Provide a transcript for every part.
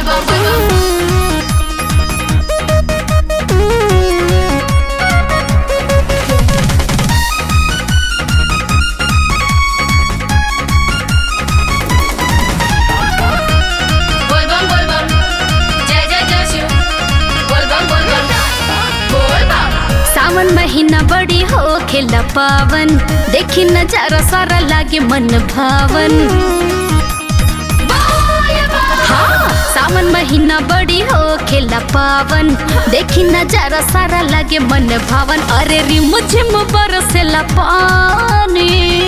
bum, bum, bum. बोल बम बोल बम जय जय जय शिव बोल बम बोल बम बोल बम सावन महीना बड़ी हो खेला पावन देखी नजारा सारा लागे मन भावन हाँ सावन महीना बड़ी हो खेला पावन देखी नजारा सारा लागे मन भावन अरे रिम झिम बरसेला पानी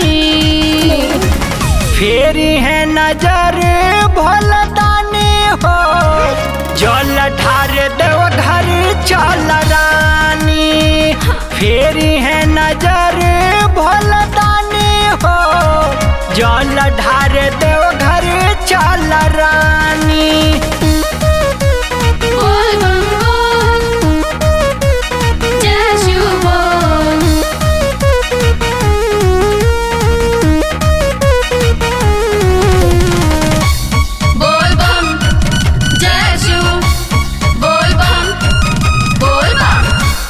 फेरी है नजर भोलदानी हो जल ढार देव घर चल रानी फेरी है नजर भोलदानी हो जल ढार देव घर चल रानी बोल बम बोल जय शिव बोल बोल बम जय शिव बोल बम बोल बम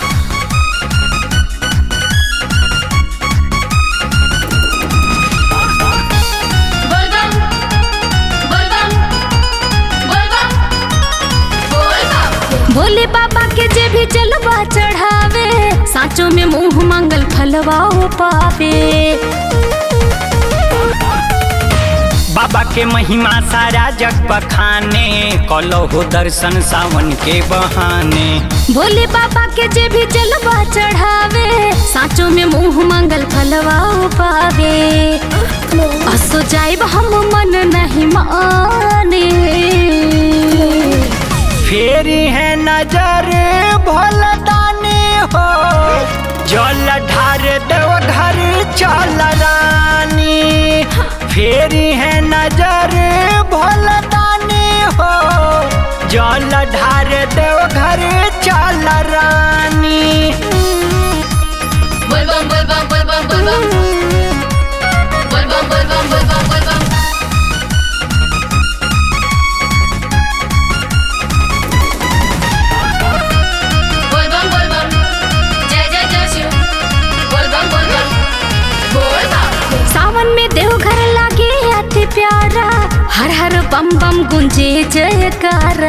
बोल बम बोल बम बोल बम बोल बम भोले बाबा के जे भी जलवा चढ़ावे साँचों में मुंह मंगल फलवा पावे बाबा के महिमा सारा जग बखाने कलहो दर्शन सावन के बहाने भोले बाबा के जे भी जलवा चढ़ावे साँचों में मुंह मंगल फलवा पावे असो जाइब हम मन नहीं माने फेरी है नजर भोलदानी हो जल ढार देव घर चल रानी फेरी है नजर भोलदानी हो जल ढार देव घर चल रानी बोल बम बोल बम बोल बम बोल बम बोल बम बोल बम बोल बम बोल बम बोल बम बोल बम जय जय जय शिव बोल बम बोल बम बोल बम सावन में देवघर लागे अति प्यारा हर हर बम बम गुंजे जयकारा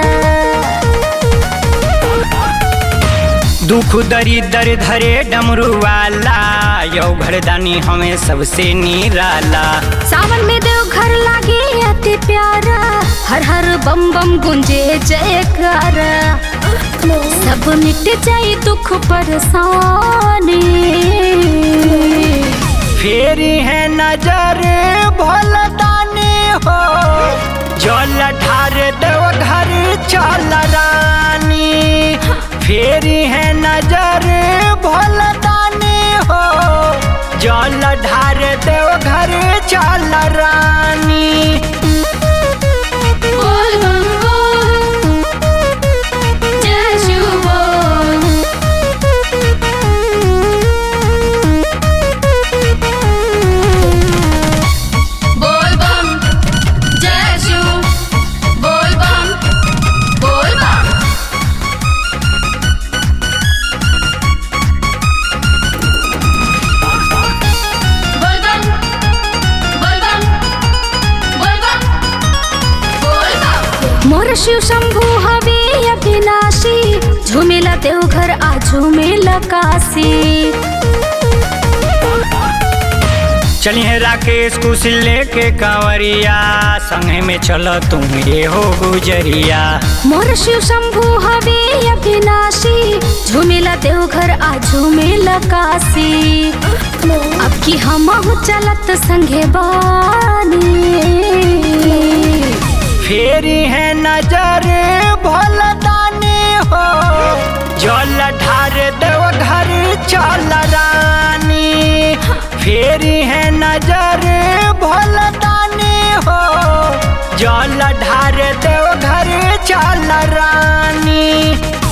दुख दरिदर धरे डमरू वाला यौ घरदानी हमें सबसे निराला सावन में देवघर लागे अति प्यारा हर हर बम बम गुंजे जयकारा सब मिट जाए दुख परेशानी फेरी है नजर भोलदानी हो जल ढार देव घर चल रानी फेरी है नजर भोलदानी हो जल ढार देव घर चल रानी बोल बम बोल जय शिव बोल बोल बम जय शिव बोल बम बोल बम बोल बम बोल बम बोल बम बोल बम मोर शिव शंभु हवे अविनाशी झूमेला देवघर आ झूमेला काशी चलिए राकेश कुशिल लेके कांवरिया संगे में चलो तुम ये हो गुजरिया मोर शिव शंभु हवे अविनाशी झूमेला देवघर आ झूमेला काशी अब की हम चलत संगे बानी फेरी है नजर भोलदानी हो जल ढार देव घर चल रानी फेरी है नजर भोलदानी हो जल ढार देव घर चल रानी